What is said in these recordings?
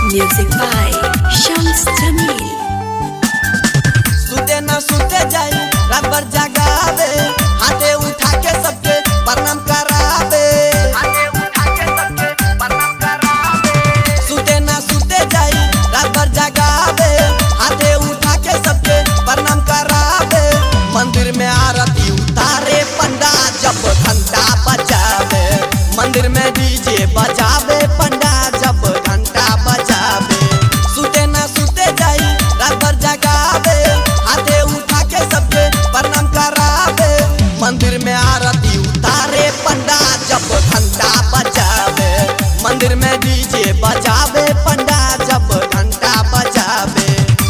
Music by Shams Jamil. सुते न सुते जाई रात भर जगावे हाथे उठा के सबके प्रणाम करावे सुते न सुते जाई रात भर जगावे हाथे उठा के सबके प्रणाम करावे मंदिर में आरती उतारे पंडा जब घंटा बजावे मंदिर में डीजे बजावे पंडा जब घंटा बजावे सुते न सुते जाई रात भर जगावे हाथे उठा के सबके प्रणाम करावे मंदिर में आरती उतारे पंडा जब घंटा बजावे मंदिर में डीजे बजावे पंडा जब घंटा बजावे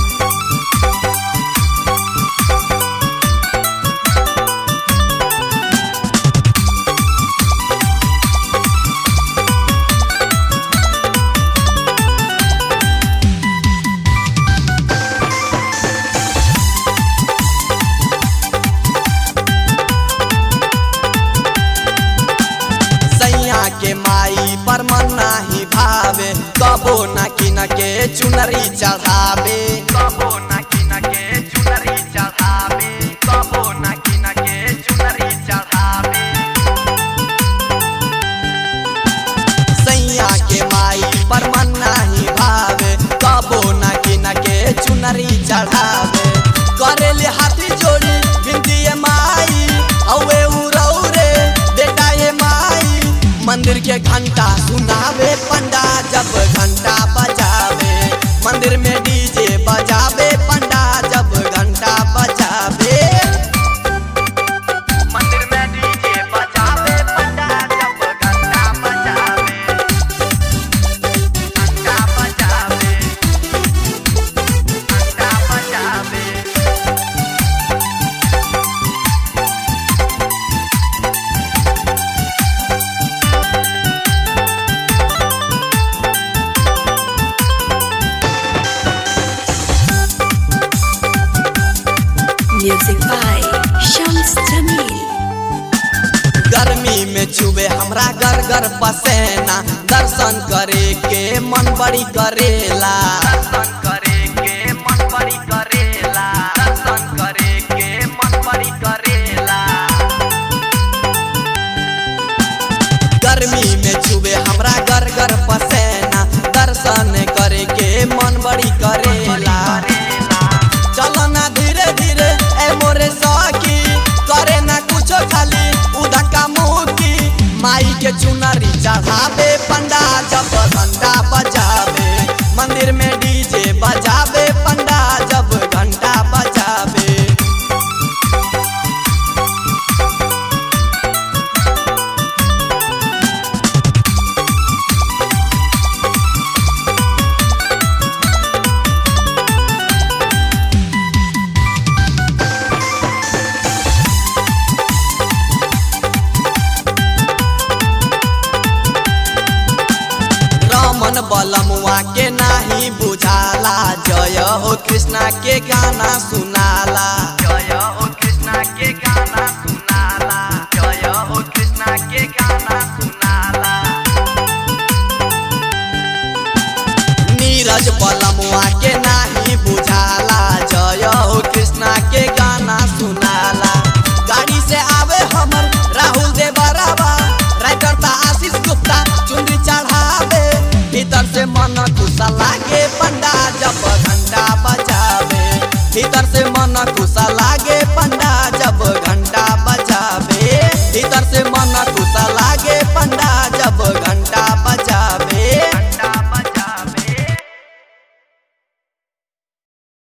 सैया के माई पर मन नाही भावे कबो न किन के चुनरी चढ़ावे कबो न किन के चुनरी चढ़ावे कबो न किन के चुनरी चढ़ावे सैया के माई पर मन नाही भावे कबो न किन के चुनरी चढ़ावे करेले हाथी जोड़ी बिंदी माई औवे उरौरे बेटा ये माई मंदिर के घंटा सुनावे पंडा जब घंटा बजावे मंदिर में डीजे बजावे पंडा जब घंटा बजावे मंदिर में डीजे बजावे पंडा जब घंटा बजावे घंटा बजावे घंटा बजावे Music by Shams Jamil. गर्मी में चुबे हमरा घर घर पसेना दर्शन करे के मन बड़ी करेला दर्शन करे के मन बड़ी करेला दर्शन करे के मन बड़ी करेला गर्मी में चुबे हमरा घर घर पसेना दर्शन करे के मन बड़ी करेला चलो ना धीरे धीरे ए मोरे सखी करे ना कुछो खाली उधका मुकी माई के चुनरी चढ़ावे पंडा जब घंटा बजावे मंदिर में डीजे बजावे पंडा जब घंटा बजावे रमन बलमुआ के नाही बुझाला जय हो कृष्णा के गाना सुनाला जय हो कृष्णा के गाना सुनाला जय हो कृष्णा के गाना सुनाला नीरज बलमुआ के नाही बुझाला जय हो कृष्णा के